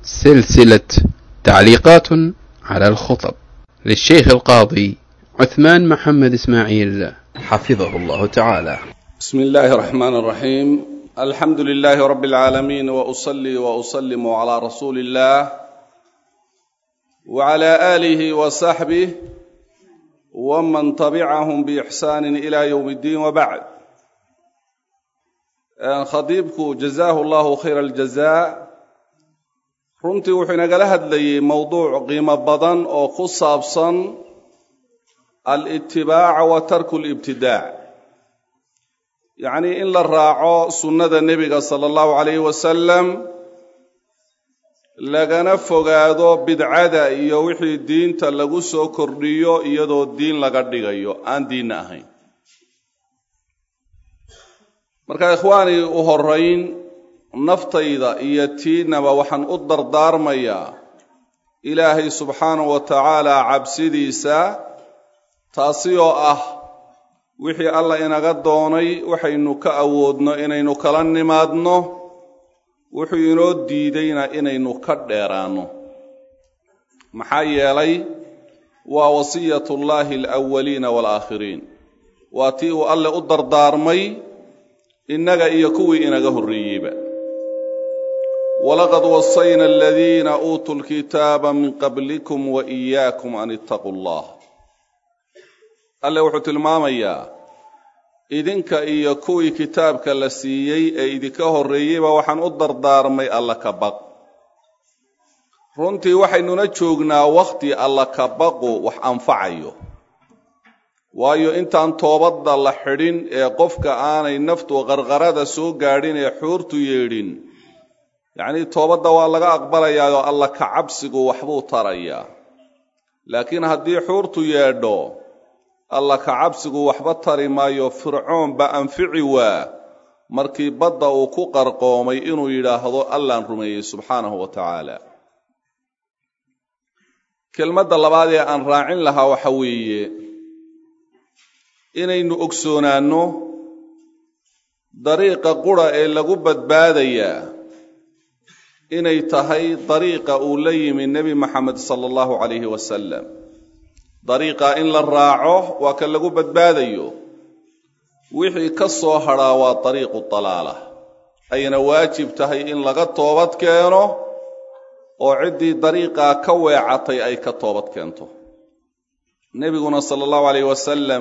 سلسلة تعليقات على الخطب للشيخ القاضي عثمان محمد إسماعيل حفظه الله تعالى بسم الله الرحمن الرحيم الحمد لله رب العالمين وأصلي وأسلم على رسول الله وعلى آله وصحبه ومن تبعهم بإحسان إلى يوم الدين وبعد khadiibku jazaahu allahu khayra aljazaa runtii wuxuu inagala hadlayey mowduuc qiimo badan oo ku saabsan alitibaaca wa tarku libtidaac yacnii in la raaco sunnada nebiga sala allahu calayhi wasalam lagana fogaado bidcada iyo wixii diinta lagu soo kordhiyo iyadoo diin laga dhigayo aan diinna ahayn marka ikhwaanii u horayn naftayda iyo tiinaba waxaan u dardaarmayaa ilaahay subxaanahu wa tacaala cabsidiisa taasi oo ah wixii alla inaga doonay waxaynu ka awoodno inaynu kala nimaadno wuxuu inoo diidayna inaynu ka dheeraanno maxaa yeelay waa wasiyatullaahi alawaliina waalaakhiriin waa tii uu alle u dardaarmay innaga iyo kuwii inaga horreeyeyba walaqad wasayna aladiina uutuu lkitaaba min qablikum wa iyaakum an ittaquu allah alle wuxuu tilmaamayaa idinka iyo kuwii kitaabka la siiyey ee idinka horreeyeyba waxaan u dardaarmay alla ka baq runtii waxaynuna joognaa wakhti alla ka baqu wax anfacayo waayo intaan toobadda la xidhin ee qofka aanay naftu qarqarada soo gaadhin ee xuurtu yeedhin yacnii toobadda waa laga aqbalayaayoo alla ka cabsigu waxbuu tarayaa laakiin haddii xuurtu yeedho alla ka cabsigu waxba tari maayo fircoon ba anfici waa markii badda uu ku qarqoomay inuu yidhaahdo allaan rumeeyey subxaanahu wa tacaala kelmadda labaad ee aan raacin lahaa waxa weeye inaynu ogsoonaanno dariiqa qura ee lagu badbaadayaa inay tahay dariiqa uu la yimi nebi maxamed sala allahu calayhi wasalam dariiqa in la raaco waa ka lagu badbaadayo wixii ka soo hadhaa waa dariiqu dalaala ayna waajib tahay in laga toobad keeno oo ciddii dariiqaa ka weecatay ay ka toobad keento nebiguna sala allahu calayh wasalam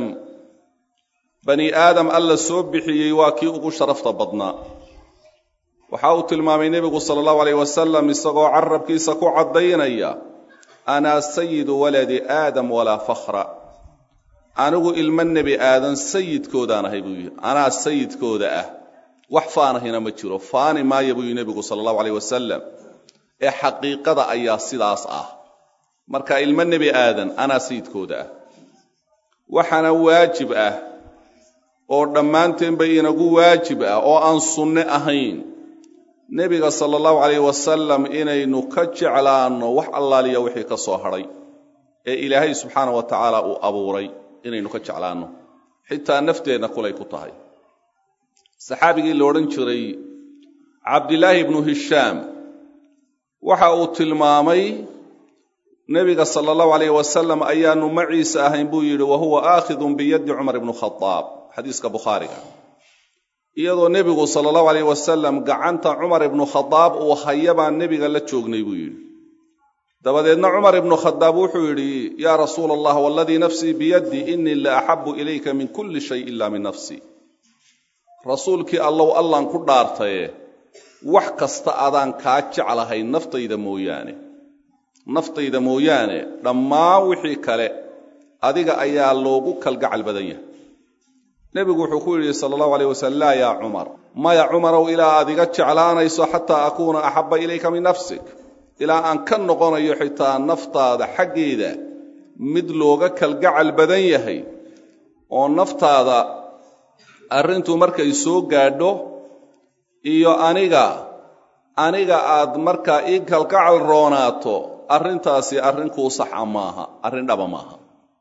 bani aadam alla soo bixiyey waa kii ugu sharafta badnaa waxa uu tilmaamay nebigu sala allahu alayh wasalam isagoo carabkiisa ku caddaynaya anaa sayidu waladi aadam walaa fakhra anigu ilmo nebi aadan sayidkoodaan ahay buu yidhi anaa sayidkooda ah wax faanahina ma jiro faani maaya buu yidhi nebigu sala allahu alayh wasalam ee xaqiiqada ayaa sidaas ah marka ilmo nebi aadan anaa sayidkooda ah waxaana waajib ah oo dhammaanteenba inagu waajib ah oo aan sunne ahayn nebiga sala allahu calayh wasalam inaynu ka jeclaanno wax allaaliya wixii ka soo hadhay ee ilaahay subxaana wa tacaala uu abuuray inaynu ka jeclaanno xitaa nafteenna kulay ku tahay saxaabigii la odhan jiray cabdilaahi ibnu hishaam waxa uu tilmaamay nebiga sala allahu calayh wasalam ayaanu maciisa ahayn buu yidhi wa huwa aakhidun biyaddi cumar ibnu khadaab xadiiska bukhaariga iyadoo nebigu sala allahu alayh wasalam gacanta cumar ibnu khadaab uu haya baan nebiga la joognay buu yidhi dabadeedna cumar ibnu khadaab wuxuu yidhi yaa rasuula allah waladii nafsii biyaddi innii la axabu ilayka min kulli shay ila min nafsii rasuulkii allow allaan ku dhaartaye wax kasta adaan kaa jeclahay naftayda mooyaane naftayda mooyaane dhammaan wixii kale adiga ayaa loogu kalgacal badan yahay nebigu wuxuu ku yidhi sala allahu alayh wasalam laa yaa cumar maya cumarow ilaa aad iga jeclaanayso xataa akuuna axabba ilayka min nafsik ilaa aan ka noqonayo xitaa naftaada xaggeeda mid looga kalgacal badan yahay oo naftaada arrintu markay soo gaadho iyo aniga aniga aad markaa ii kalgacal roonaato arrintaasi arrin kuu saxa maaha arrin dhaba maaha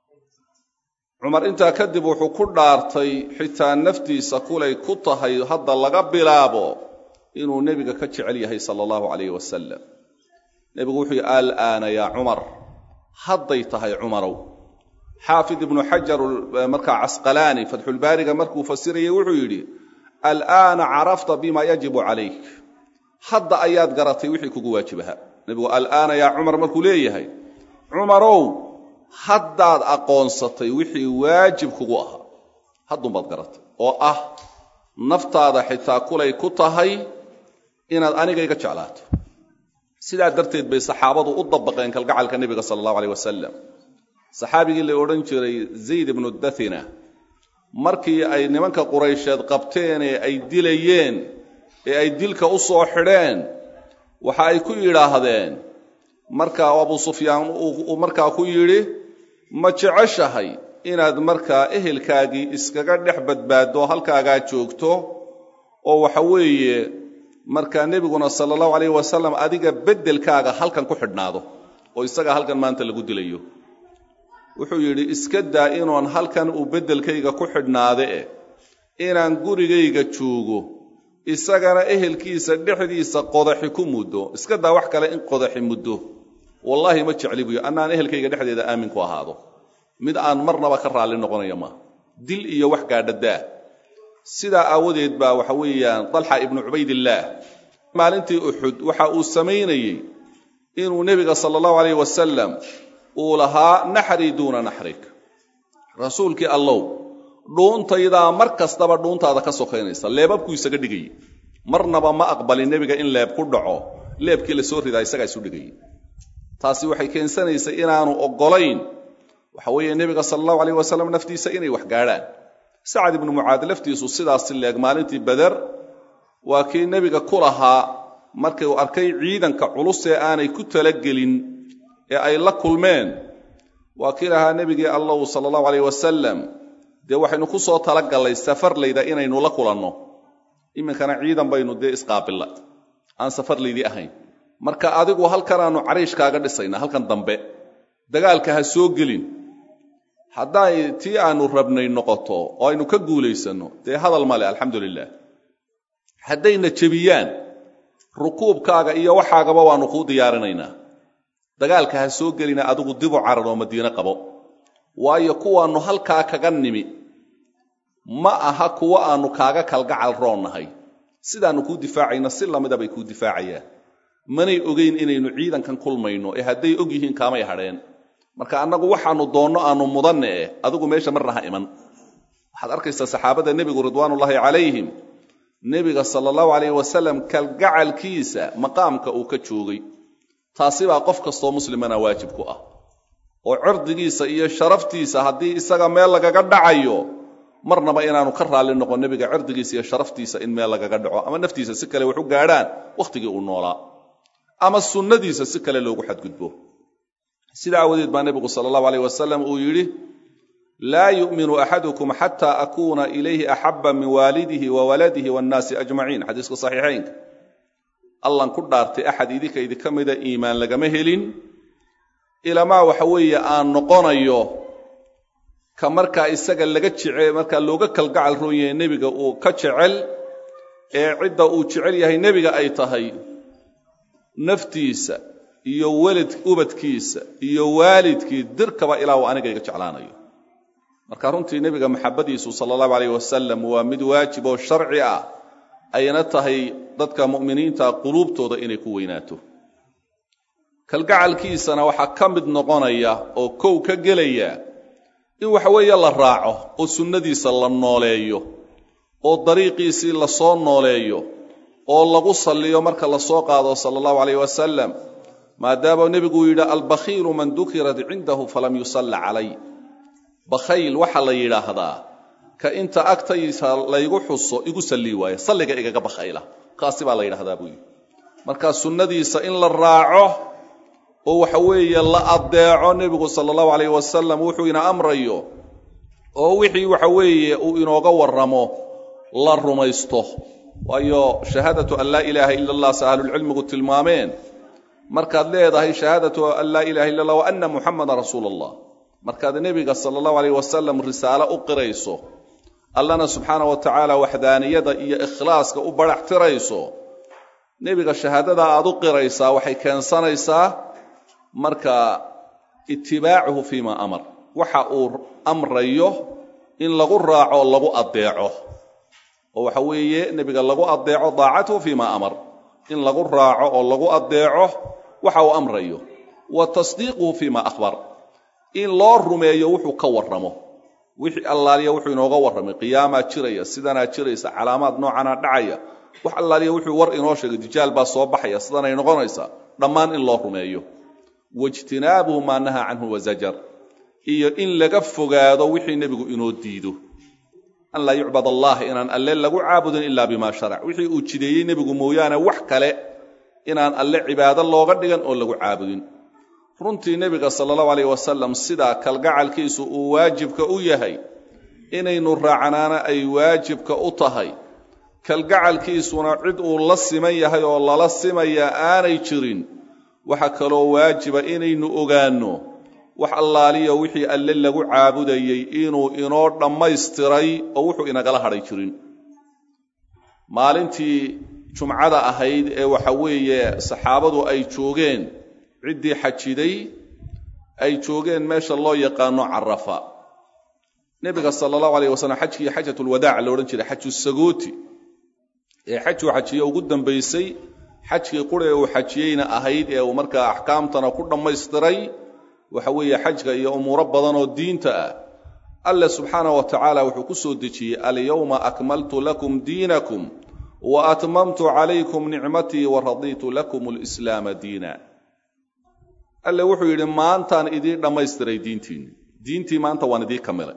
cumar intaa kadib wuxuu ku dhaartay xitaa naftiisa kulay ku tahay hadda laga bilaabo inuu nebiga ka jecel yahay sala allahu calayh wasalam nebigu wuxuu yidhi alaana yaa cumar hadday tahay cumarow xaafid ibnu xajar markaa casqalaani fatxulbaariga markuu fasirayay wuxuu yidhi alaana carafta bima yajibu calayk hadda ayaad garatay wixii kugu waajibaha nebigu alaana yaa cumar markuu leeyahay cumarow haddaad aqoonsatay wixii waajib kugu ahaa haddunbaad garatay oo ah naftaada xitaa kulay ku tahay inaad aniga iga jeclaato sidaa darteed bay saxaabadu u dabaqeen kalgacalka nebiga sala allahu aleyh wasalam saxaabigii la odhan jiray zayd ibnu dathina markii ay nimanka quraysheed qabteen ee ay dilayeen ee ay dilka u soo xidheen waxa ay ku yidhaahdeen markaa abu sufyaan uu markaa ku yidhi ma jeceshahay inaad markaa ehelkaagii iskaga dhex badbaaddo halkaagaa joogto oo waxa weeye markaa nebiguna sala allahu alayh wasalam adiga beddelkaaga halkan ku xidhnaado oo isaga halkan maanta lagu dilayo wuxuu yidhi iska daa inoon halkan uu beddelkayga ku xidhnaade eh inaan gurigayga joogo isagana ehelkiisa dhexdiisa qodaxi ku muddo iska daa wax kale in qodaxi muddo wallaahi ma jecli buyo annaan ehelkayga dhexdeeda aamin ku ahaado mid aan marnaba ka raalli noqonaya maaha dil iyo wax gaadhadaa sidaa aawadeed baa waxa weeyaan dalxa ibnu cubaydillaah maalintii uxud waxa uu samaynayey inuu nebiga sala allahu alayh wasalam uu lahaa naxrii duuna naxrik rasuulkii allow dhuuntaydaa mar kastaba dhuuntaada ka sokaynaysa leebabkuu isaga dhigayey marnaba ma aqbalin nebiga in leeb ku dhaco leebkii la soo ridaa isagaa isu dhigayey taasi waxay keensanaysay inaanu oggolayn waxa weeye nebiga sala allahu alayh wasalam naftiisa inay wax gaadhaan sacad ibnu mucaad laftiisu sidaasi leeg maalintii beder waa kii nebiga ku lahaa markii uu arkay ciidanka culus ee aanay ku talagelin ee ay la kulmeen waa kii lahaa nebigii allahu sala allahu alayh wasalam dee waxaynu ku soo talagallay safarlayda inaynu la kulanno iminkana ciidan baynu dee isqaabilla aan safarlaydii ahayn marka adigu halkanaannu cariishkaaga dhisayna halkan dambe dagaalka ha soo gelin hadday tii aanu rabnay noqoto oo aynu ka guulaysanno dee hadal male alxamdu lilah haddayna jebiyaan rukuubkaaga iyo waxaagaba waannu kuu diyaarinaynaa dagaalka ha soo gelina adigu dibu carar oo madiine qabo waayo kuwaannu halkaa kaga nimi ma aha kuwo aannu kaaga kalgacal roonnahay sidaannu kuu difaacayna si lamida bay kuu difaacayaan manay ogeyn inaynu ciidankan kulmayno ee hadday og yihiin kaamay hadheen marka annagu waxaannu doonno aannu mudanne eh adigu meesha marna ha iman waxaad arkaysaa saxaabada nebigu ridwaanullaahi calayhim nebiga sala allahu alayh wasalam kalgacalkiisa maqaamka uu ka joogay taasi baa qof kastoo muslimana waajib ku ah oo cirdigiisa iyo sharaftiisa haddii isaga meel lagaga dhacayo marnaba inaanu ka raalli noqon nebiga cirdigiisa iyo sharaftiisa in meel lagaga dhaco ama naftiisa si kale wax u gaadhaan wakhtigii uu noolaa ama sunnadiisa si kale loogu xadgudbo sida aawadeed baa nebigu sala allahu alayh wasalam uu yidhi laa yu'minu axadukum xataa akuuna ilayhi axaba min waalidihi wa waladihi waannaasi ajmaciin xadiiska saxiixaynka allan ku dhaartay axad idinka idinka mida iimaan lagama helin ilamaa waxa weeye aan noqonayo ka markaa isaga laga jece markaa looga kalgacal roon yahay nebiga uu ka jecel ee cidda uu jecel yahay nebiga ay tahay naftiisa iyo welad ubadkiisa iyo waalidkii dirkaba ilaa uu aniga iga jeclaanayo marka runtii nebiga maxabadiisu sala allahu alayh wasalam waa mid waajib oo sharci ah ayna tahay dadka mu'miniinta quluubtooda inay ku weynaato kalgacalkiisana waxaa ka mid noqonaya oo kow ka gelaya in waxa weeye la raaco oo sunnadiisa la nooleeyo oo dariiqiisii lasoo nooleeyo oo lagu salliyo marka la soo qaado sala allahu alayh wasalam maadaama nebigu yidhi albakhiilu man dukirat cindahu falam yusalla calay bakhayl waxaa la yidhaahdaa ka inta agtaysa laygu xuso igu sallii waaya salliga igaga bakhayla kaasi baa la yidhahdaa buu yidhi marka sunnadiisa in la raaco oo waxa weeye la addeeco nebigu sala allahu alayh wasalam wuxuu ina amrayo oo wixii waxa weeye uu inooga warramo la rumaysto waayo shahaadatu an laa ilaaha ila allah se ahlulcilmigu tilmaameen markaad leedahay shahaadatu an laa ilaha illa allah wa anna muxamadan rasuula allah markaad nebiga sala allahu alayh wasalam risaalo u qirayso allana subxaana wa tacaala waxdaaniyada iyo ikhlaaska u badhax tirayso nebiga shahaadada aad u qiraysaa waxay keensanaysaa marka itibaacuhu fiima amar waxa uu amrayo in lagu raaco o lagu adeeco oo waxa weeye nebiga lagu adeeco daacatuhu fiima amar in lagu raaco oo lagu adeeco waxa uu amrayo wa tasdiiquhu fiima akhbar in loo rumeeyo wuxuu ka warramo wixii allaaliya wuxuu inooga warramay qiyaamaa jiraya sidanaa jiraysa calaamaad noocanaa dhacaya wax allaaliya wuxuu war inoo sheegay dijaal baa soo baxaya sidanay noqonaysaa dhammaan in loo rumeeyo waijtinaabuhu maa nahaa canhu wazajar iyo in laga fogaado wixii nebigu inoo diido an laa yucbad allah inaan alle lagu caabudin ilaa bima sharac wixii uu jideeyey nebigu mooyaane wax kale inaan alle cibaado looga dhigan oo lagu caabudin runtii nebiga sala allahu alayh wasalam sidaa kalgacalkiisu uu waajibka u yahay inaynu raacnaana ay waajibka u tahay kalgacalkiisuna cid uu la siman yahay oo lala simayaa aanay jirin waxa kaloo waajiba inaynu ogaanno wax allaaliya wixii alle lagu caabudayey inuu inoo dhammaystiray oo wuxuu inagala hadhay jirin maalintii jumcada ahayd ee waxa weeye saxaabadu ay joogeen ciddii xajiday ay joogeen meesha loo yaqaano carafa nebiga sala allahu alayh wasalam xajkii xajatulwadaac la odhan jiray xaju sagooti ee xajuu xajiye ugu dambaysay xajkii qura ee uu xajiyeyna ahayd ee uu markaa axkaamtana ku dhammaystiray waxa weeye xajka iyo umuuro badan oo diinta ah alle subxaanah wa tacaala wuxuu ku soo dejiyey alyawma akmaltu lakum diinakum wa atmamtu calaykum nicmatii wa radiitu lakum alislaama diina alle wuxuu yidhi maantaan idiin dhammaystiray diintiinni diintii maanta waan idiin kamilay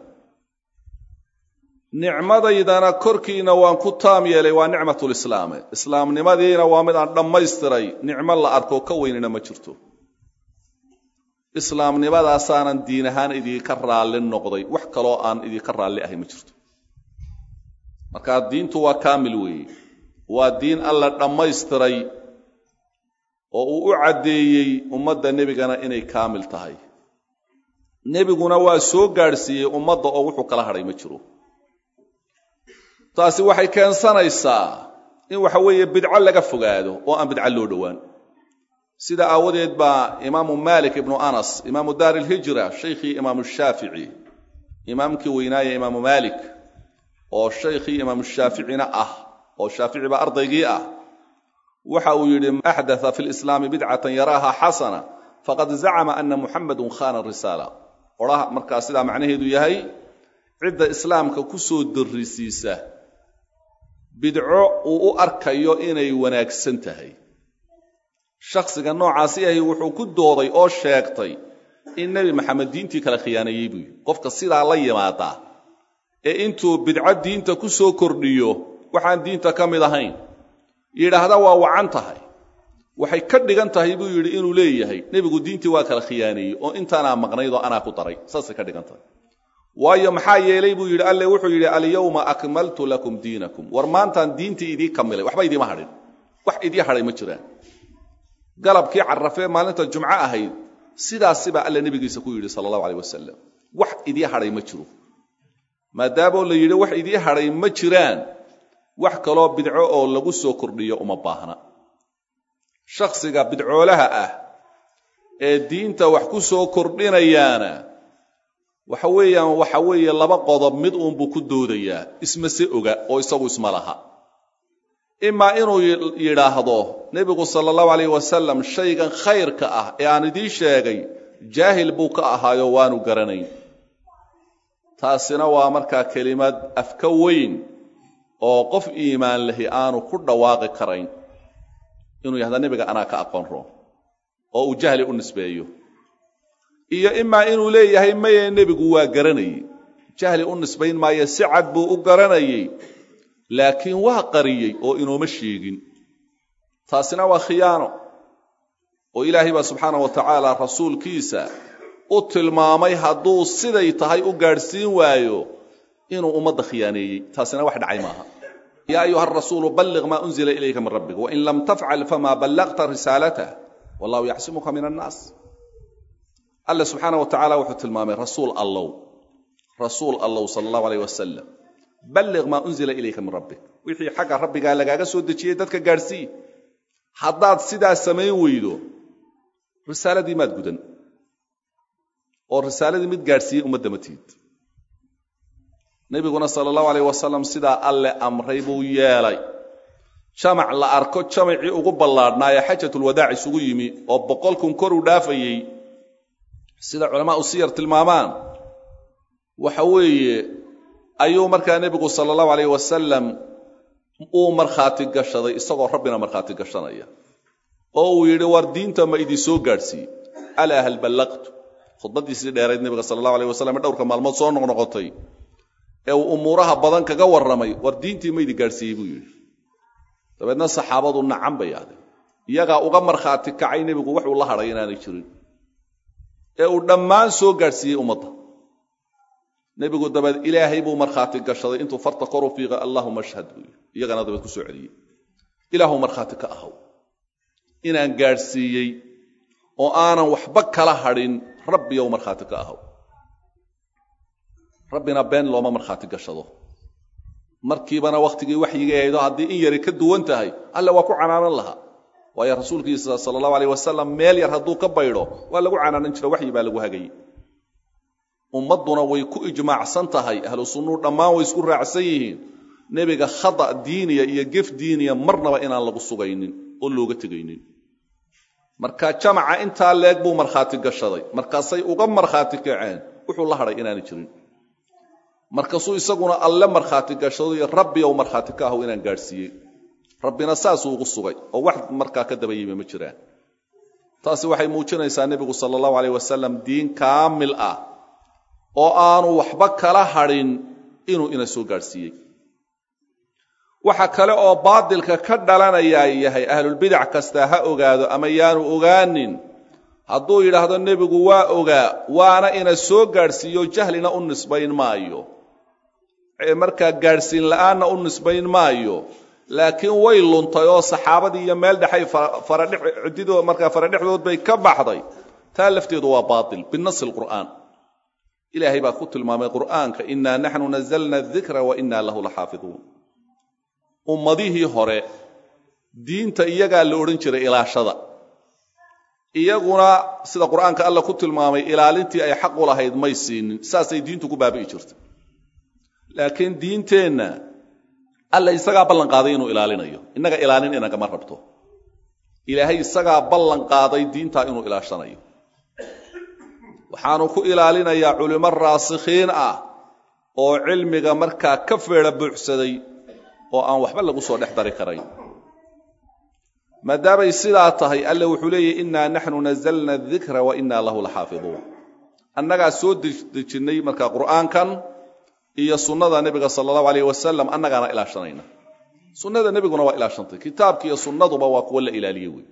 nicmadaydana korkiina waan ku taam yeelay waa nicmatulislaame islaamnimadiina waa mid aan dhammaystiray nicmo la arko ka weynina ma jirto islaamnimadaasaanan diin ahaan idinka raalli noqday wax kaloo aan idinka raalli ahay ma jirto markaa diintu waa kaamil weeye waa diin alla dhammaystiray oo uu u caddeeyey ummadda nebigana inay kaamil tahay nebiguna waa soo gaadhsiiyey ummadda oo wuxuu kala hadhay ma jiro taasi waxay keensanaysaa in waxa weeye bidco laga fogaado oo aan bidco loo dhowaan sida aawadeed baa imaamu malik ibnu anas imaamu daar ilhijra shaykhii imaamu shaafici imaamkii weynaaye imaamu malik oo shaykhii imaamu shaaficina ah oo shaafici baa ardaygii ah waxa uu yidhi axdatha fi lislaami bidcatan yaraaha xasana faqad zacama ana muxamadun khana risaala odhaha markaa sidaa macnaheedu yahay cidda islaamka ku soo darrisiisa bidco uu u arkayo inay wanaagsan tahay shakhsiga noocaasi ahi wuxuu ku dooday oo sheegtay in nebi maxamed diintii kala khiyaaneeyey buu yidhi qofka sidaa la yimaadaa ee intuu bidco diinta ku soo kordhiyo waxaan diinta ka mid ahayn yidhaahda waa wacan tahay waxay ka dhigan tahay buu yidhi inuu leeyahay nebigu diintii waa kala khiyaaneeyey oo intaanaa maqnayd oo anaa ku daray saasay ka dhigan tahay waayo maxaa yeelay buu yidhi alle wuxuu yidhi alyawma akmaltu lakum diinakum war maantaan diintii idii kamilay waxba idiima hadhin wax idii hadhay ma jiraan galabkii carafee maalinta jumco ahayd sidaasibaa alle nebigiisa ku yidhi sala allahu aleyh wasalam wax idii hadhay ma jiro maadaamoo la yidhi wax idii hadhay ma jiraan wax kaloo bidco oo lagu soo kordhiyo uma baahna shakhsiga bidcoolaha ah ee diinta wax ku soo kordhinayaana waxa weeyaan waxa weeye laba qodob mid uunbuu ku doodayaa isma se oga oo isagu isma laha imaa inuu yidhaahdo nebigu sala allahu alayh wasalam shaygan khayrka ah ee aan idiin sheegay jaahil buu ka ahaayo waanu garanayn taasina waa markaa kelimad afka weyn oo qof iimaan lahi aanu ku dhawaaqi karayn inuu yahda nebiga anaa ka aqoon roon oo uu jahli u nisbeeyo iyo imaa inuu leeyahay maye nebigu waa garanayey jahli u nisbayn maayo si cad buu u garanayey laakiin waa qariyey oo inooma sheegin taasina waa khiyaano oo ilaahay baa subxaana wa tacaala rasuulkiisa u tilmaamay hadduu siday tahay u gaadhsiin waayo inuu ummadda khiyaaneeyey taasina wax dhacay maaha yaa ayuha arasuulu balliq maa unzila ilayka min rabbik wain lam tafcal famaa ballaqta risaalatah wallahu yacsimuka min annaas alle subxaana wa tacala wuxuu tilmaamay rasuul allow rasuul allow sala allahu aleyh wasalam balliq maa unzila ilayka min rabbik wixii xagga rabbigaa lagaaga soo dejiyey dadka gaadhsii haddaad sidaa samayn weydo risaaladii maad gudan oo risaaladii mid gaadhsiiyey ummadda ma tihid nebiguna sala allahu alayh wasalam sidaa alle amray buu yeelay jamac la arko jamacii ugu ballaadhnaa ee xajatulwadaac isugu yimi oo boqol kun kor u dhaafayey sida culamaa u siyar tilmaamaan waxa weeye ayuu markaa nebigu sala allahu alayh wasalam uu markhaati gashaday isagoo rabbina markhaati gashanaya oo uu yidhi war diinta ma idin soo gaadhsiiye alaa hal ballaqtu khudbaddiisii dheerayd nebiga sala allahu alayh wasalam ee dhowrka maalmood soo noqnoqotay ee uu umuuraha badan kaga warramay war diintii ma idin gaadhsiiyey buu yidhi dabeedna saxaabadu nacan bay ahdeen iyagaa uga markhaati kacay nebigu waxuu la hadhay inaanay jirin ee uu dhammaan soo gaadhsiiyey ummadda nebigu dabeed ilaahay buu markhaati gashaday intuu farta koru fiiqa allahuma ashhad buu yidhi iyagana dabeed ku soo celiyey ilaahu markhaati ka ahaw inaan gaadhsiiyey oo aanan waxba kala hadhin rabbiyow markhaati ka ahaw rabbina been looma markhaati gashado markiibana wakhtigii waxyigay haydo haddii in yari ka duwan tahay alle waa ku canaanan lahaa waayo rasuulkiisa sala allahu alayh wasalam meel yar hadduu ka baydho waa lagu canaanan jiro waxyi baa lagu hagayey ummadduna way ku ijmaacsan tahay ahlu sunnuu dhammaan way isku raacsan yihiin nebiga khada diiniya iyo gef diiniya marnaba inaan lagu sugaynin oo looga tegaynin marka jamaca intaa leeg buu markhaati gashaday markaasay uga markhaati kaceen wuxuu la hadhay inaanay jirin markaasuu isaguna alle markhaati gashaday rabbiyow markhaati ka ahu inaan gaadhsiiyey rabbina saasuu ugu sugay oo wax markaa ka daba yimi ma jiraan taasi waxay muujinaysaa nebigu sala allahu alayh wasalam diin kaamil ah oo aanu waxba kala hadhin inuu ina soo gaadhsiiyey waxa kale oo baadilka ka dhalanayaa yahay ahlulbidac kastaa ha ogaado ama yaanu ogaanin hadduu yidhaahdo nebigu waa ogaa waana ina soo gaadhsiiyo jahlina u nisbayn maayo markaa gaadhsiin la'aanna u nisbayn maayo laakiin way luntay oo saxaabadii iyo meel dhexay faradhcididoo markaa faradhexdood bay ka baxday taa lafteedu waa baatil binasi lqur'aan ilaahay baa ku tilmaamay qur'aanka innaa naxnu nazalna adikra wa innaa lahu laxaafiduun ummadihii hore diinta iyagaa la odhan jiray ilaashada iyaguna sida qur'aanka alla ku tilmaamay ilaalintii ay xaq u lahayd may siinin saasay diintu ku baabi'i jirtay laakiin diinteenna alla isagaa ballan qaaday inuu ilaalinayo innaga ilaalin inagama rabto ilaahay isagaa ballan qaaday diintaa inuu ilaashanayo waxaanu ku ilaalinayaa culimo raasikhiin ah oo cilmiga markaa ka feedha buuxsaday oo aan waxba lagu soo dhex dari karayn maadaamay sidaa tahay alle wuxuu leeyahy innaa naxnu nazalna adikra wa innaa lahu laxaafiduun annagaa soo dejinnay markaa qur'aankan iyo sunnada nebiga sala allahu alayh wasalam annagaana ilaashanayna sunnada nebiguna waa ilaashantay kitaabka iyo sunnaduba waa kuwa la ilaaliye wey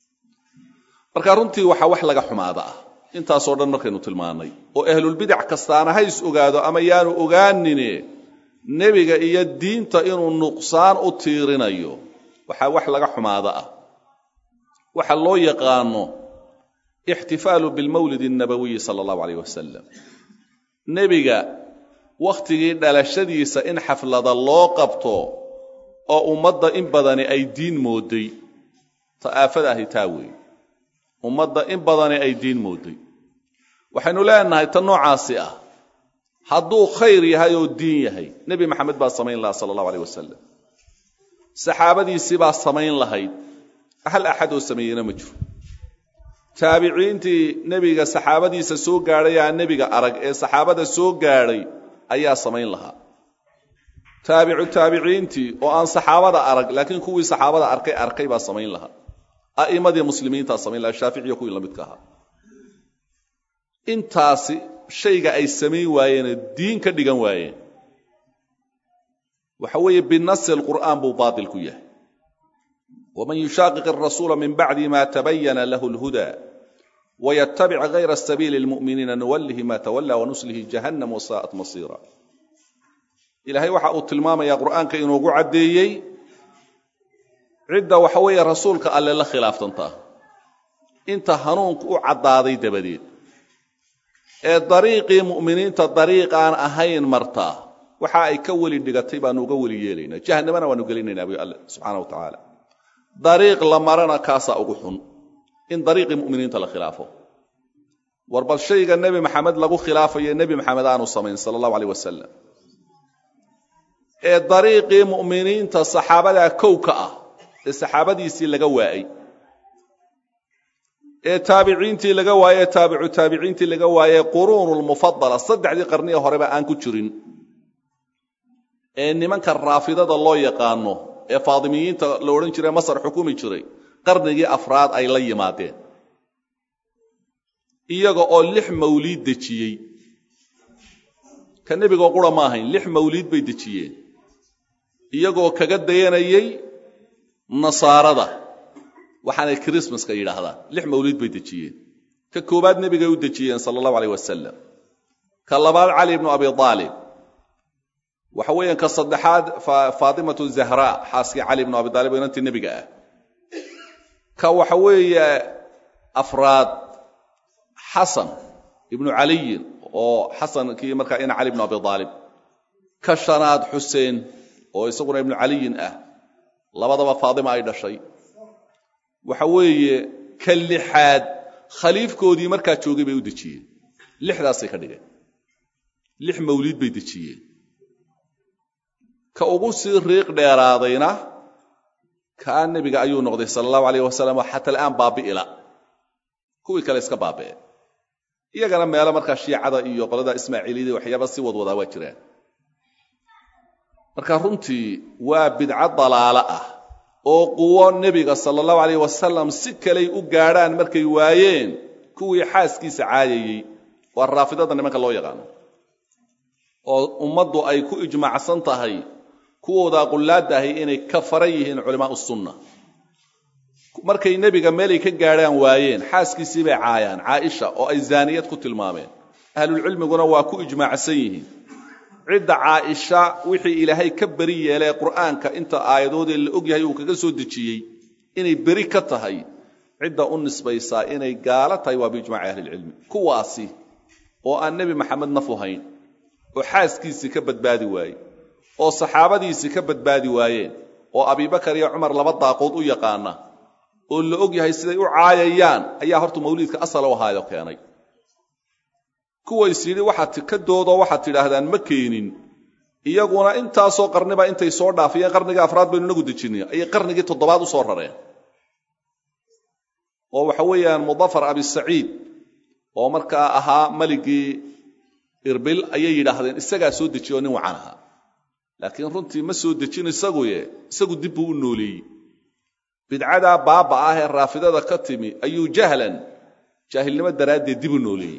marka runtii waxaa wax laga xumaada ah intaasoo dhan markaynu tilmaannay oo ahlulbidac kastaana hays ogaado ama yaanu ogaanine nebiga iyo diinta inuu nuqsaan u tiirinayo waxaa wax laga xumaada ah waxa loo yaqaano ixtifaalu bilmawlidi annabawiyi sala allahu alayh wasalam nebiga wakhtigii dhalashadiisa in xaflada loo qabto oo ummadda in badani ay diin mooday ta aafada ahi taa weeye ummadda in badani ay diin mooday waxaynu leenahay ta noocaasi ah hadduu khayr yahay oo diin yahay nebi maxamed baa samayn lahaa sala allahu alayh wasalam saxaabadiisii baa samayn lahayd hal axad oo sameeyeyna ma jiro taabiciintii nebiga saxaabadiisa soo gaadhay aan nebiga arag ee saxaabada soo gaadhay ayaa samayn lahaa taabicu taabiciintii oo aan saxaabada arag laakiin kuwii saxaabada arkay arkay baa samayn lahaa a'immadii muslimiintaa samayn lahaa shaaficiya kuwii lamidka ahaa intaasi shayga ay samayn waayeenee diin ka dhigan waayeen waxa weeye binasi alqur'aan buu baatil ku yahay waman yushaaqiq arasuula min bacdi ma tabayana lahu lhuda waytabic gayra sabiili lmu'miniina nuwallihi ma tawalla wanuslihi jahannam wasaa'at masiira ilaahay waxa uu tilmaamayaa qur'aanka inuugu caddeeyey cidda waxa weeye rasuulka alle la khilaaftantaa inta hanuunku u caddaaday dabadeed ee dariiqii mu'miniinta dariiqaan ahayn martaa waxa ay ka weli dhigatay baanu uga weli yeelaynaa jahannamana waanu gelinaynaa buy alle subxaana wa tacaala dariiq la marana kaasaa ugu xun in dariiqii mu'miniinta la khilaafo war bal shayga nebi maxamed lagu khilaafayo nebi maxamed aanu samayn sala allahu aleyh wasalam ee dariiqii mu'miniinta saxaabadaa kow ka ah ee saxaabadiisii laga waayey ee taabiciintii laga waaye ee taabicu taabiciintii laga waaye quruunu lmufadala saddexdii qarniga horeba aan ku jirin ee nimanka raafidada loo yaqaano ee faadimiyiinta la odhan jiray masar xukumi jiray qarnigii afraad ay la yimaadeen iyaga oo lix mawliid dejiyey ka nebigoo qura ma ahayn lix mawliid bay dejiyeen iyagoo kaga dayanayay nasaarada waxaanay krismaska yidhaahdaan lix mawliid bay dejiyeen ka koowaad nebigay u dejiyeen sala allahu aleyh wasalam ka labaad cali ibnu abi aalib waxa weeyaan ka saddexaad faatimatu zahra xaaskii cali ibnu abi aalib oo inantii nebiga ah ka waxa weeye afraad xasan ibnu caliyin oo xasankii markaa ina cali ibnu abi aalib ka shanaad xuseen oo isaguna ibnu caliyin ah labadaba faatima ay dhashay waxa weeye ka lixaad khaliifkoodii markaa joogay bay u dejiyeen lixdaasay ka dhigeen lix mawliid bay dejiyeen ka ugu sii riiq dheeraadayna kaa nebiga ayuu noqday sala allahu alayh wasalam oo xata al'aan baabi'ila kuwii kale iska baabi'e iyagana meelo markaa shiicada iyo qolada ismaaciiliyada waxyaaba si wadwadaa waa jiraan marka runtii waa bidco dalaalo ah oo quwo nebiga sala allahu alayh wasalam si kaley u gaadhaan markay waayeen kuwii xaaskiisa caayayey waa raafidada nimanka loo yaqaano oo ummaddu ay ku ijmaacsan tahay kuwoodaa qullaadahay inay ka faran yihiin culamaau sunna markay nebiga meelay ka gaadhaan waayeen xaaskiisii bay caayaan caaisha oo ay zaaniyad ku tilmaameen ahlulcilmiguna waa ku ijmaacsan yihiin cidda caaisha wixii ilaahay ka beri yeelee qur'aanka inta aayadoodee la og yahay uu kaga soo dejiyey inay beri ka tahay cidda u nisbaysaa inay gaalo tahay waa biijmaaci ahlilcilmi kuwaasi oo aan nebi maxamed naf uhayn oo xaaskiisii ka badbaadi waaye oo saxaabadiisii ka badbaadi waayeen oo abibakar iyo cumar laba daaqood u yaqaana oo la og yahay siday u caayayaan ayaa horta mawliidka asal u ahaayo keenay kuways yidhi waxaad ka doodoo waxaad tidhaahdaan ma keenin iyaguna intaasoo qarniba intay soo dhaafiyeen qarnigii afraad baynu inagu dejinay ayay qarnigii toddobaad u soo rareen oo waxa weeyaan mudafar abisaciid oo markaa ahaa maligii irbil ayay yidhaahdeen isagaa soo dejiye oo nin wacan ahaa laakiin runtii ma soo dejin isaguye isagu dib buu u nooleeyey bidcadaa baaba ah ee raafidada ka timi ayuu jahlan jaahilnimo daraaddeed dib u nooleeyey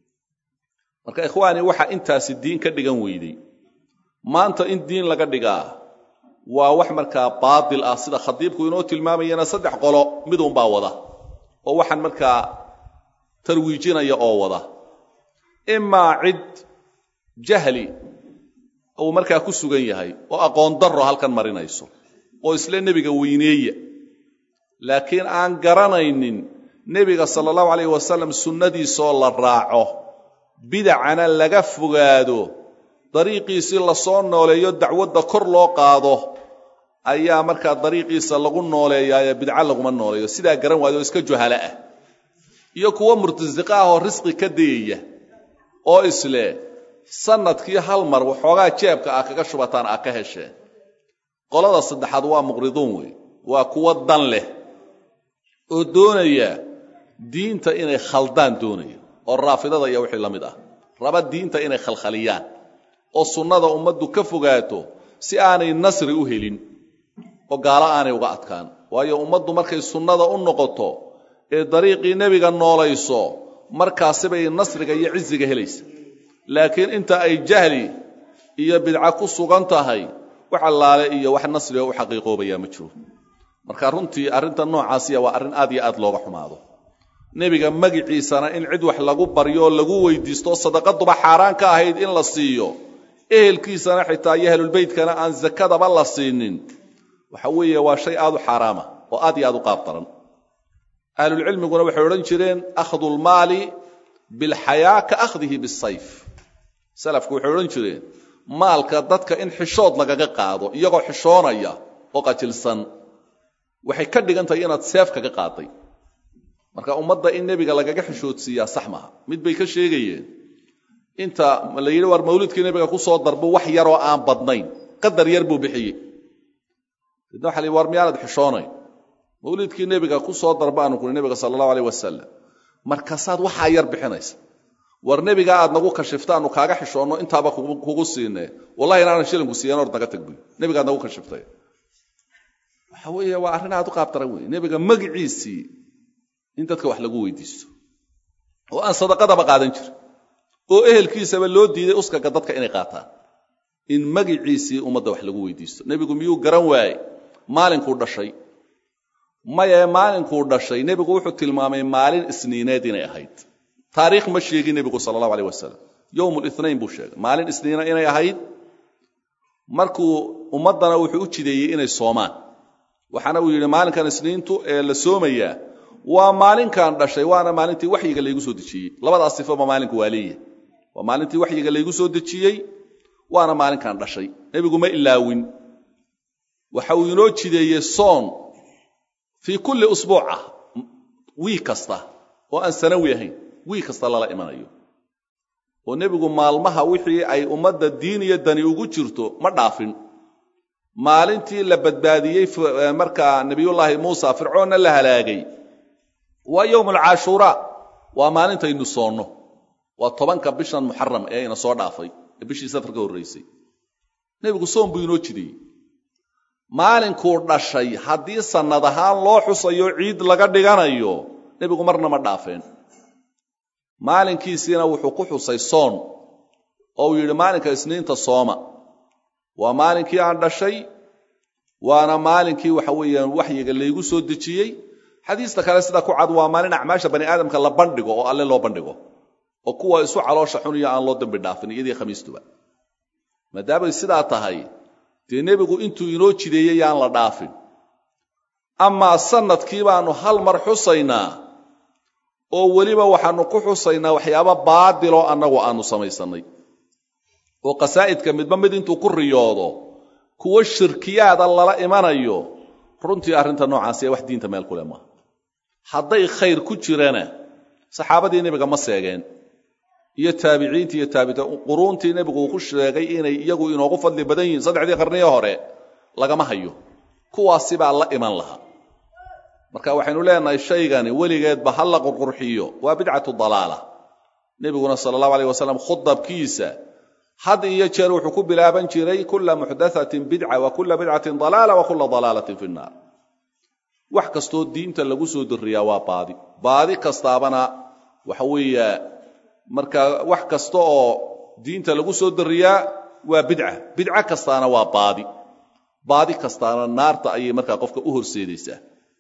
marka ikhwaani waxa intaasi diin ka dhigan weydey maanta in diin laga dhigaa waa wax markaa baatil ah sida khadiibku inoo tilmaamayana saddex qolo midunbaa wada oo waxaan markaa tarwiijinaya oo wada imaa cid jahli uu markaa ku sugan yahay oo aqoon darro halkan marinayso oo isle nebiga weyneeya laakiin aan garanaynin nebiga sala allahu alayh wasalam sunnadiisoo la raaco bidacana laga fogaado dariiqiisii lasoo nooleeyo dacwadda kor loo qaado ayaa markaa dariiqiisa lagu nooleeyaayo bidco laguma nooleeyo sidaa garan waayo oo iska juhalo ah iyo kuwo murtasiqa ah oo risqi ka dayaya oo isle sanadkii hal mar waxoogaa jeebka ah kaga shubataan ah ka hesheen qolada saddexaad waa muqriduun wey waa kuwo dan leh oo doonaya diinta inay khaldaan doonaya oo raafidada iyo wixii la mid ah raba diinta inay khalkhaliyaan oo sunnada ummaddu ka fogaato si aanay nasri u helin oo gaalo aanay uga adkaan waayo ummaddu markay sunnada u noqoto ee dariiqii nebiga noolayso markaasibay nasriga iyo ciziga helaysa laakiin inta ay jahli iyo bidca ku sugan tahay wax allaale iyo wax nasriga u xaqiiqoobayaa ma jiro marka runtii arrinta noocaasiya waa arrin aad iyo aad looga xumaado nebiga magiciisana in cid wax lagu baryo oo lagu weydiisto sadaqaduba xaaraan ka ahayd in la siiyo ehelkiisana xitaa iyo ahlulbeytkana aan zakadaba la siinin waxa weeye waa shay aad u xaaraama oo aad iyo aad u qaab daran ahlulcilmiguna waxay odhan jireen akhdu lmaali bilxayaa ka akhdihi bisayf salafku waxay odhan jireen maalka dadka in xishood lagaga qaado iyagoo xishoonaya oo qajilsan waxay ka dhigan tahay inaad seef kaga qaaday marka ummadda in nebiga lagaga xishoodsiiyaa sax maaha mid bay ka sheegayeen inta la yidhi war mawlidkii nebiga ku soo darbo wax yaroo aan badnayn qadar yar buu bixiyey dadna waxa la yidhi war miyaanad xishoonayn mawlidkii nebiga ku soo darba aanu kuni nebiga sala allahu aleyh wasalam markaasaad waxaa yar bixinaysa war nebigaa aad nagu kashifta aanu kaaga xishoonno intaaba kugu siinee wallahi inaanan shilinku siiyan or naga tag buy nebigaad nagu kashiftay waxa weeye waa arrin aad u qaabtaran wey nebiga magiciisii in dadka wax lagu weydiisto oo aan sadaqadaba qaadan jirin oo ehelkiisaba loo diiday uskaga dadka inay qaataan in magiciisii ummadda wax lagu weydiisto nebigu miyuu garan waaye maalinkuu dhashay maye maalinkuu dhashay nebigu wuxuu tilmaamay maalin isniineed inay ahayd taariikh ma sheegin nebigu sala allahu aleyh wasalam yowm lithnayn buu sheegay maalin isniina inay ahayd markuu ummaddana wuxuu u jideeyey inay soomaan waxaana uu yidhi maalinkan isniintu ee la soomayaa waa maalinkan dhashay waana maalintii waxyiga laygu soo dejiyey labadaas sifoba maalinku waa leeyahay waa maalintii waxyiga laygu soo dejiyey waana maalinkan dhashay nebigu ma ilaawin waxa uu inoo jideeyey soon fii kulli usbuuc ah wiig kasta oo aan sanawi ahayn wiig kasta lala imanayo oo nebigu maalmaha wixii ay ummadda diin iyo dani ugu jirto ma dhaafin maalintii la badbaadiyey markaa nebiyullaahi muusa fircoonna la halaagay waa yowm alcaashuuraa waa maalintaynu soonno waa tobanka bishan muxaram ee ina soo dhaafay ee bishii safar ka horraysay nebigu soon buu inoo jideeyey maalinkuu dhashay haddii sannad ahaan loo xusayo ciid laga dhiganayo nebigu marna ma dhaafeen maalinkiisiina wuxuu ku xusay soon oo uu yidhi maalinka isniinta sooma waa maalinkii aan dhashay waana maalinkii waxa weeyaan waxyiga laygu soo dejiyey xadiista kale sida ku cad waa maalin acmaasha bani aadamka la bandhigo oo alle loo bandhigo oo kuwa isu caloosha xuniyo aan loo dambi dhaafin iyadii khamiistuba maadaamay sidaa tahay dee nebigu intuu inoo jideeyey yaan la dhaafin amaa sanadkii baanu hal mar xusaynaa oo weliba waxaanu ku xusaynaa waxyaaba baadiloo annagu aanu samaysannay oo qasaa'idka midba mid intuu ku riyoodo kuwo shirkiyaada lala imanayo runtii arrinta noocaasi ee wax diinta meel ku leh maaha hadday khayr ku jirana saxaabadii nebiga ma seegeen iyo taabiciintii iyo taabita quruuntii nebigu uu ku sheegay inay iyagu inoogu fadli badan yihiin saddexdii qarniyo hore lagama hayo kuwaasi baa la iman lahaa marka waxaynu leenahay shaygani weligeedba ha la qurqurxiyo waa bidcatu dalaala nebiguna sala allahu aleyh wasalam khudabkiisa had iyo jeer wuxuu ku bilaaban jiray kula muxdathatin bidca wa kula bidcatin dalaala wa kula dalaalatin fi nnaar wax kastoo diinta lagu soo dariyaa waa baadi baadi kastaabana waxa weeye marka wax kasta oo diinta lagu soo dariyaa waa bidca bidco kastaana waa baadi baadi kastaana naarta ayay markaa qofka u horseedaysaa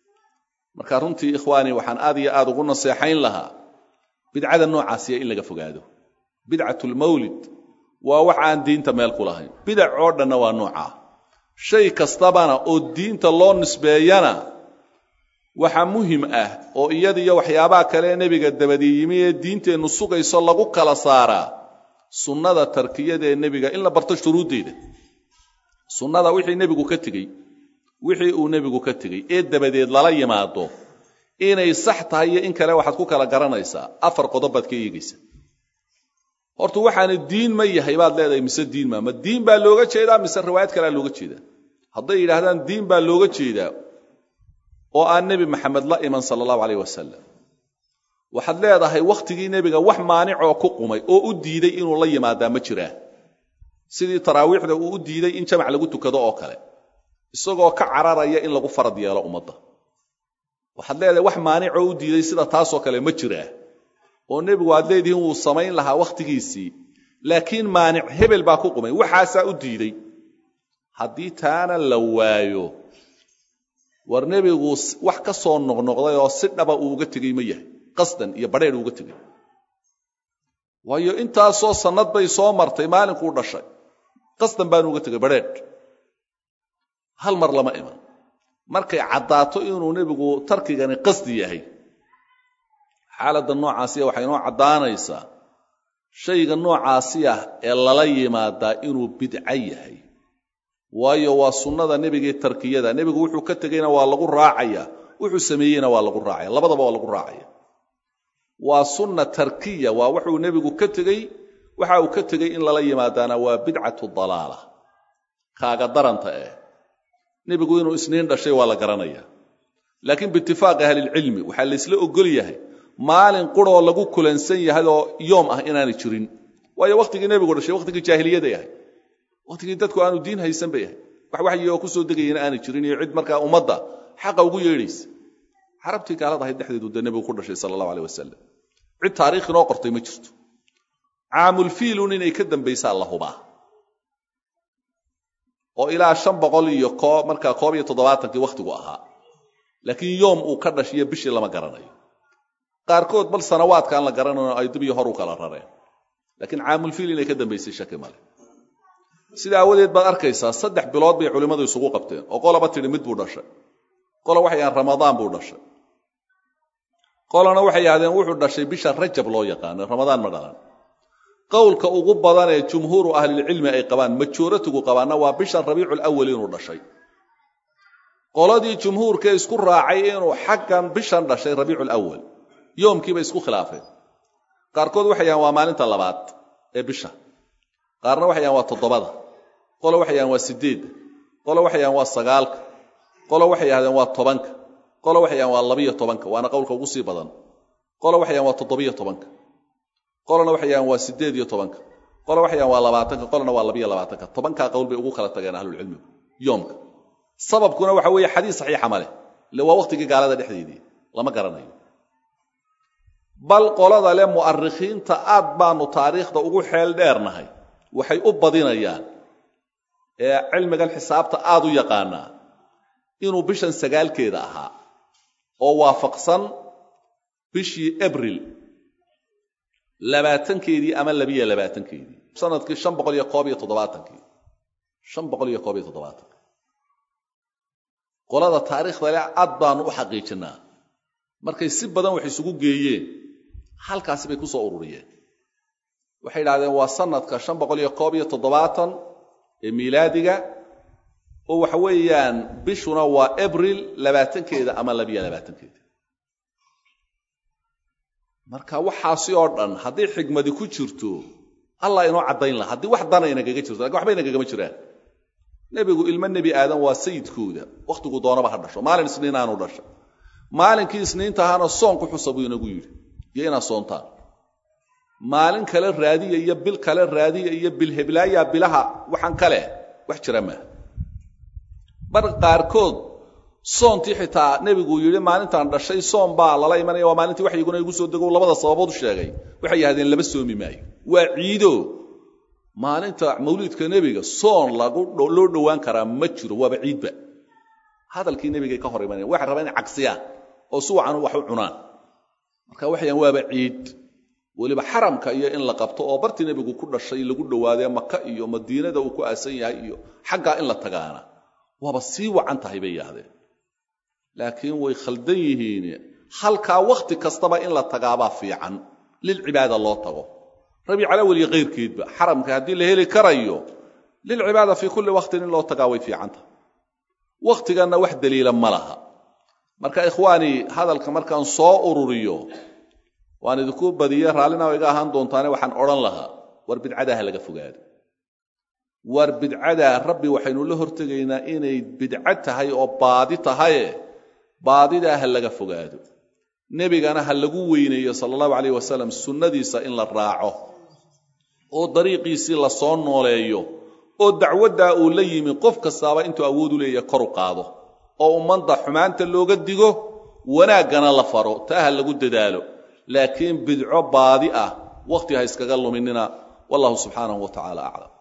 marka runtii ikhwaani waxaan aad iyo aad ugu naseexayn lahaa bidcada noocaasiya in laga fogaado bidcat lmawlid waa wax aan diinta meel ku lahayn bidac oo dhanna waa noocaa shay kastabana oo diinta loo nisbeeyana waxa muhim ah oo iyadiyo waxyaabaha kale nebiga dabadii yimi ee diinteennu sugayso lagu kala saaraa sunnada tarkiyadaee nebiga in la barto shuruuddeeda sunnada wixii nebigu ka tegey wixii uu nebigu ka tegey ee dabadeed lala yimaado inay sax tahay iyo in kale waxaad ku kala garanaysaa afar qodob baad ka eegaysa horta waxaana diin ma yahay baad leedahay mise diin maa ma diin baa looga jeedaa mise riwaayad kalea looga jeedaa hadday yidhaahdaan diin baa looga jeedaa oo aan nebi maxamed la iman sala allahu aleyh wasalam waxaad leedahay wakhtigii nebiga wax maanicoo ku qumay oo u diiday inuu la yimaadaa ma jiraa sidii taraawiixda uu u diiday in jamac lagu tukado oo kale isagoo ka cararaya in lagu farad yeelo ummadda waxaad leedahay wax maanicoo u diiday sida taasoo kale ma jiraa oo nebigu aad leedihiin wuu samayn lahaa wakhtigiisii laakiin maanic hebel baa ku qumay waxaasaa u diiday haddii taana la waayo war nebigu wax ka soo noqnoqday oo si dhaba uu uga tegey ma yahay qasdan iyo badheedh uga tegey waayo intaasoo sannad bay soo martay maalinkuu dhashay qasdan baanu uga tegay badheedh hal mar lama iman markay caddaato inuu nebigu tarkigani qasdi yahay xaaladda noocaasiya waxay inoo caddaanaysaa shayga noocaasi ah ee lala yimaadaa inuu bidco yahay waayo waa sunnada nebigee tarkiyada nebigu wuxuu ka tegeyna waa lagu raacaya wuxuu sameeyeyna waa lagu raacaya labadaba waa lagu raacaya waa sunna tarkiya waa wuxuu nebigu ka tegey waxa uu ka tegey in lala yimaadaana waa bidcatu dalaala kaaga daranta eh nebigu inuu isniin dhashay waa la garanaya laakiin biitifaaqi ahlilcilmi waxaa laysla ogol yahay maalin quroo lagu kulansan yahay oo yoom ah inaanay jirin waayo wakhtigii nebigu dhashay wakhtigii jaahiliyaday ahay wakhtigii dadku aanu diin haysan bay ahay wax waxyi oo kusoo degayana aanay jirin iyo cid markaa ummadda xaqa ugu yeedhaysa carabtii gaalada ahayd dhexdeedu dee nebigu ku dhashay sala allahu aleh wasalam cid taariikh inoo qortay ma jirto caamulfiilun inay ka dambaysaa la hubaa oo ilaa shan boqol iyo koo markaa koob iyo toddobaatankii wakhtigu ahaa laakiin yoom uu ka dhashiyo bishii lama garanayo qaarkood bal sanawaadkaan la garanayo ay dib iyo hor u kala rareen laakiin caamulfiil inay ka dambaysay shaki male sida aawadeed baad arkaysaa saddex bilood bay culimmadu isugu qabteen oo qolaba tidhi mid buu dhashay qola waxay yahaan ramadaan buu dhashay qolana waxay yidhahdeen wuxuu dhashay bisha rajab loo yaqaano ramadaan ma dhalan qowlka ugu badan ee jumhuuru ahlilcilmi ay qabaan majooratigu qabaanna waa bisha rabiiculawal inuu dhashay qoladii jumhuurkee isku raacay inuu xaggan bishan dhashay rabiiculawal yoomkiibay isku khilaafeen qaarkood waxay yahaan waa maalinta labaad ee bisha qaarna waxay yahaan waa toddobada qolo waxay yahaan waa sideedda qolo waxay yahaan waa sagaalka qolo waxay yahdeen waa tobanka qolo waxay yahaan waa labiyo tobanka waana qowlka ugu sii badan qolo waxay yahaan waa toddobiyo tobanka qolona waxay yahaan waa siddeed iyo tobanka qolo waxay yahaan waa labaatanka qolona waa labiyo labaatanka tobankaa qowl bay ugu kala tageen ahlulcilmigu yoomka sababkuna waxa weeye xadiis saxiixa ma leh ile waa wakhtigii gaalada dhexdeedii lama garanayo bal qolada le mu'arikhiinta aad baanu taariikhda ugu xeel dheernahay waxay u badinayaan ee cilmigan xisaabta aad u yaqaanaa inuu bishan sagaalkeeda ahaa oo waafaqsan bishii abril labaatankeedii ama labiyo labaatankeedii sanadkii shan boqol iyo koob iyo toddobaatankii shan boqol iyo koob iyo toddobaatankii qolada taariikhda le aad baanu u xaqiijinnaa markay si badan wax isugu geeyeen halkaasi bay ku soo ururiyeen waxay idhahdeen waa sanadka shan boqol iyo koob iyo toddobaatan ee miilaadiga oo waxa weeyaan bishuna waa abril labaatankeeda ama labiyo labaatankeeda marka waxaasi oo dhan haddii xigmadi ku jirto allah inoo caddayn laha haddii wax dana inagaga jirto lakin waxba inagagama jiraan nebigu ilmo nebi aadan waa sayidkooda wakhtigu doonaba ha dhasho maalin isniin aanu dhasha maalinkii isniinta ahaana soonku xusa buu inagu yidhi iyo inaad soontaan maalin kale raadiya iyo bil kale raadiya iyo bilheblaayaa bilaha waxaan kale wax jira maaha mar qaarkood soontii xitaa nebigu yidhi maalintaan dhashay soon baa lala imanaya waa maalintii waxyiguna igu soo dego labada sababood u sheegay waxay yidhahdeen laba soomi maayo waa ciido maalinta mawliidka nebiga soon lagu loo dhowaan karaa ma jiro waaba ciidba hadalkii nebigay ka hor imanaya waxay rabaan inay cagsiyaan oo si wacan wax u cunaan marka waxayaan waaba ciid weliba xaramka iyo in la qabto oo bartii nebigu ku dhashay lagu dhowaadee maka iyo madiinada uu ku aasan yahay iyo xaggaa in la tagaana waaba sii wacan tahay bay yidhahdeen laakiin way khaldan yihiin halkaa wakhti kastaba in la tagaabaa fiican lilcibaada loo tago rabiicalawel iyo kayrkeedba xaramka haddii la heli karayo lilcibaada fii kulli wakhtin in loo tagaa way fiican tahay wakhtiganna wax daliila ma laha marka ikhwaani hadalka markaan soo ururiyo waan idinku badiye raallina iga ahaan doontaane waxaan odhan lahaa war bidcadaa ha laga fogaado war bidcadaa rabbi waxaynu la hortegaynaa inay bidco tahay oo baadi tahaye baadidaa ha laga fogaado nebigana ha lagu weyneeyo sala allahu calayh wasalam sunnadiisa in la raaco oo dariiqiisii la soo nooleeyo oo dacwaddaa uu la yimi qof kastaaba intuu awood u leeyahay kor u qaado oo ummadda xumaanta looga digo wanaaggana la faro taa ha lagu dadaalo laakiin bidco baadi ah wakhti ha iskaga luminina wallahu subxaanahu wa tacaala aclam